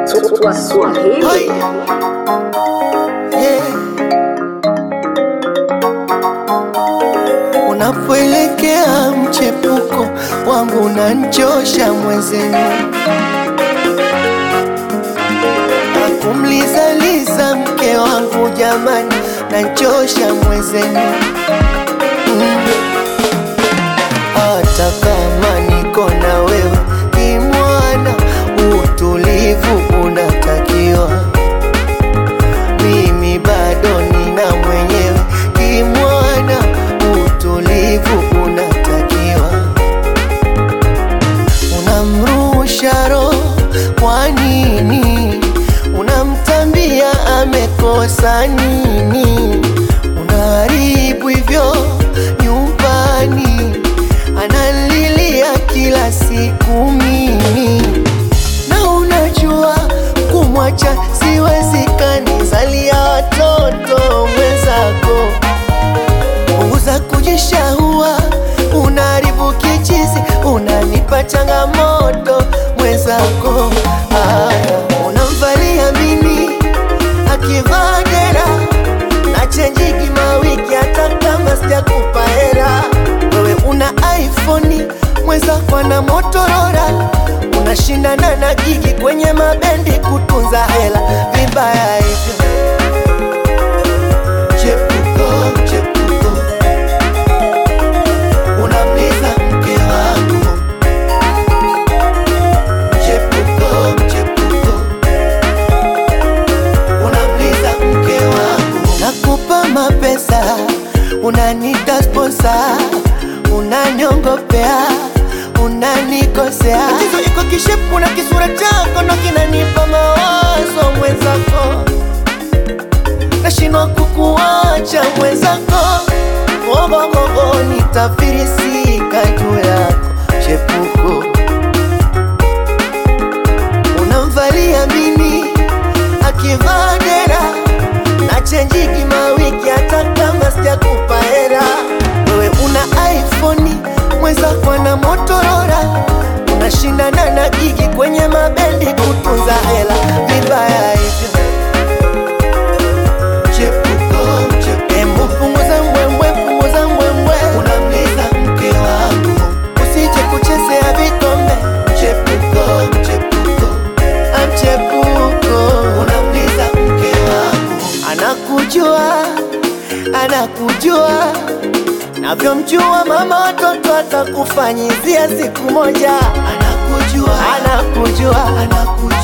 Swahili. Hai. Yeah. Unapoelekea mchepuko wangu unanchosha mwezenu, akumlizaliza mke wangu jamani, nanchosha mwezenu mm. Hata kama niko na wewe kimwana, utulivu unatakiwa. Mimi bado nina mwenyewe kimwana, utulivu unatakiwa. Unamrusha roho kwa nini? Unamtambia amekosa nini? Unaharibu hivyo nyumbani, analilia kila siku mimi, na unajua kumwacha siwezekani, zalia watoto mwenzako punguza kujishahua, unaharibu kichizi, unanipa changamoto mwenzako. Aya, unamvalia mini akivaa dera na chenjiki mawiki, hata kama sijakupa hera. Wewe una iPhone, mwenzako ana Motorola, unashindana na gigi kwenye mabendi kutunza hela, vibaya hivyo. Chepuko, chepuko, unamliza mke wangu. Chepuko, chepuko, unamliza mke wangu. Nakupa mapesa, unanita sponsa, unaniongopea, unanikosea. Tatizo iko kishepu na kisura chako ndo kinanipa mawazo mwenzako nashindwa kukuacha mwenzako, ogogogo nitafirisika juu yako chepuko. Unamvalia mini akivaa dera na chenjiki mawiki, hata kama sijakupa hera. Wewe una iPhone, mwenzako ana Motorola, unashindana na gigi kwenye mabendi kutunza hela, vibaya hivyo chepuko chepuko, Embu punguza mbwembwe, punguza mbwembwe, unamliza mke wangu, usije kuchezea vikombe. Chepuko chepuko, amchepuko, unamliza mke wangu, anakujua anakujua navyomjua mama watoto atakufanyizia siku moja, anakujua anakujua anakujua